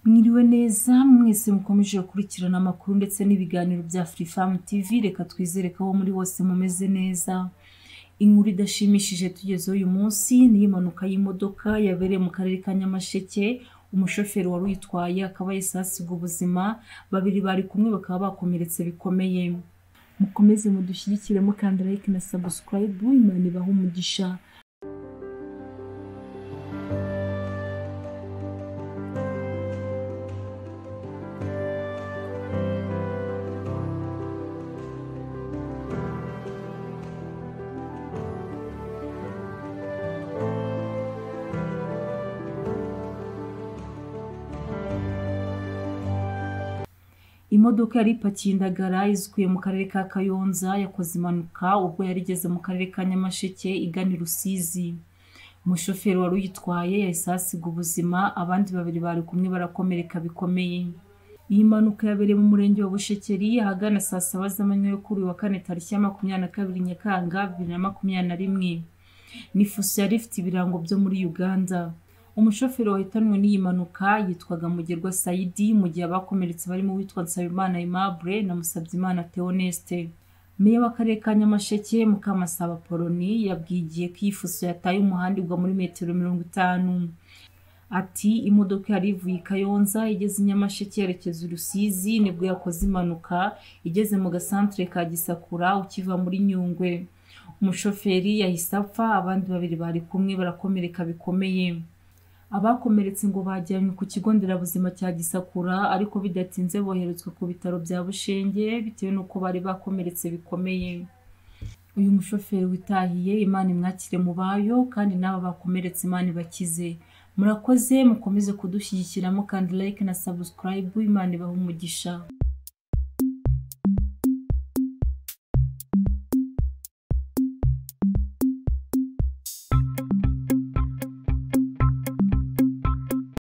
Mwiriwe neza mwese mukomeje gukurikirana amakuru ndetse n'ibiganiro bya Freefarm TV reka twizere ko aho muri hose mumeze neza inkuru idashimishije tugezeho uyu munsi ni iy'impanuka y'imodoka yabereye mu karere ka Nyamasheke umushoferi wari uyitwaye akaba yahise ahasiga ubuzima babiri bari kumwe bakaba bakomeretse bikomeye mukomeze mudushyigikire mukanda like na subscribe Imana ibahe umugisha imodoka yari ipakiye indagara izikuye mu karere ka kayonza yakoze impanuka ubwo yari igeze mu karere ka nyamasheke igana i rusizi umushoferi wari uyitwaye yahise ahasiga ubuzima abandi babiri bari kumwe barakomereka bikomeye iyi mpanuka yabereye mu murenge wa bushekeri ahagana saa saba z'amanywa yo kuri uyu wa kane tariki ya makumyabiri na kabiri nyakanga bibiri na makumyabiri na rimwe ni fuso yari ifite ibirango byo muri uganda umushoferi wahitanwe n'iyi mpanuka yitwaga mugerwa sayidi mu gihe abakomeretse barimo uwitwa nsabimana aimable na musabyimana theoneste meya w'akarere ka nyamasheke mukamasaba poloni yabwiye igihe ko iyi fuso yataye umuhanda igwa muri metero mirongo itanu ati imodoka yari ivuye i kayonza igeze i nyamasheke yerekeza i rusizi nibwo yakoze impanuka igeze mu gasantere ka gisakura ukiva muri nyungwe umushoferi yahise apfa abandi babiri bari kumwe barakomereka bikomeye abakomeretse ngo bajyanywe ku kigo nderabuzima cya gisakura ariko bidatinze boherezwa ku bitaro bya bushenge bitewe n'uko bari bakomeretse bikomeye uyu mushoferi witahiye imana imwakire mu bayo kandi n'aba bakomeretse imana ibakize murakoze mukomeze kudushyigikiramo kandi like na subscribe imana ibaha umugisha